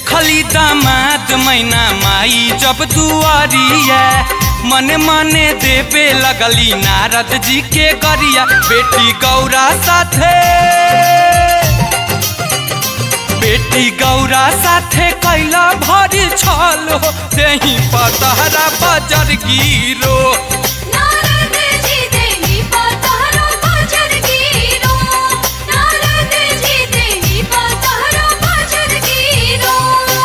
देखली दामाद मैना माई जब दुआरिया मने मने देवे लगली नारद जी के गरिया बेटी गौरा साथे बेटी गौरा साथे कैला भरी छल हो देही पतहरा बजर गिरो नारद जी देवी पतारो बजर गिरो नारद जी देवी पतारो बजर गिरो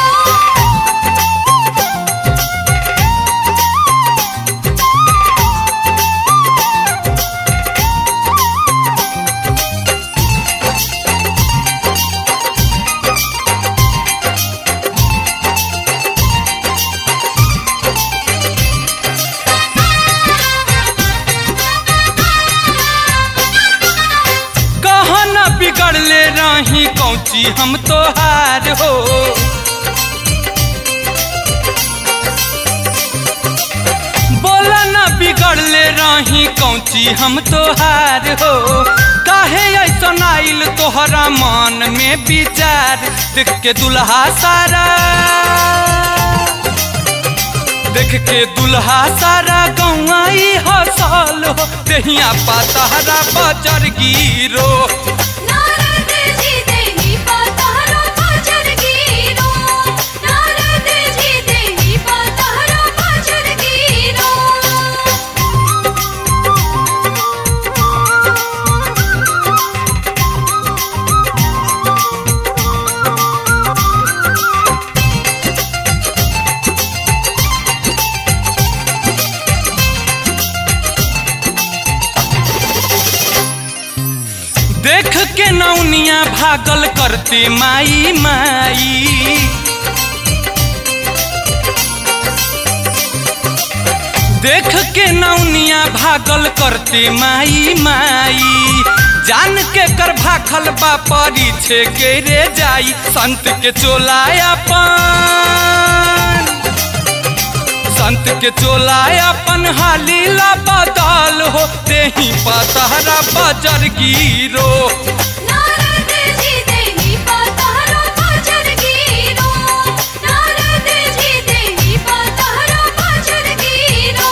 कहना बिगड़ले रही कौची हम तोहार हो बोला ना बिगड़ले रही कौची हम तोहार हो काहे ऐसन आइल तोहरा मन में विचार देख के दुल्हा सारा देख के दुल्हा सारा गौआई हसल हो देहिया पातहरा बजर गिरो नारद जी देवी पतारो बजर गिरो नारद जी देवी पतारो बजर गिरो देख के नौनिया भागल करते माई माई देख के नौनिया भागल करते माई माई जान के कर भाखल बा परीछे के रे जाई संत के चोलाया पान संत के चोला अपन हालीला बदल हो देही पतहरा बजर गिरो नारद जी देवी पतारो बजर गिरो नारद जी देवी पतारो बजर गिरो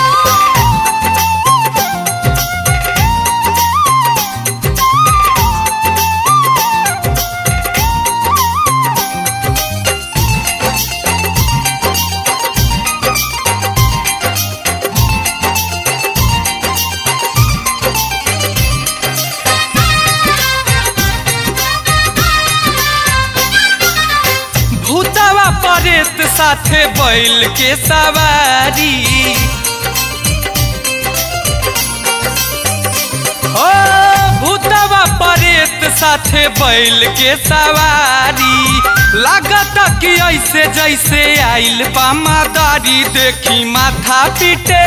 भूतवा परेत साथे बैल के सवारी ओ भूतवा परेत साथे बैल के सवारी लागत कि ऐसे जैसे आइल बा मादारी देखी माथा पीटे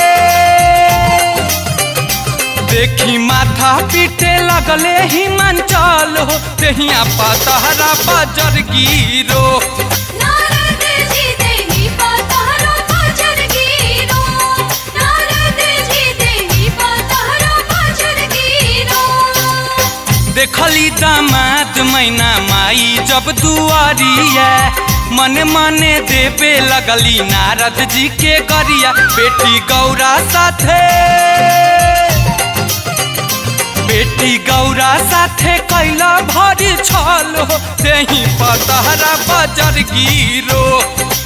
देखी माथा पीटे लगले हिमांचल हो देहिया पतहरा बजर गिरो नारद जी देवी पतारो बजर गिरो नारद जी देवी पतारो बजर गिरो देखली दामाद मैना माई जब दुआरिया मने मने देवे लगली नारद जी के गरिया बेटी गौरा साथे बेटी गौरा साथे कैला भरी छल हो देही पतहरा बजर गिरो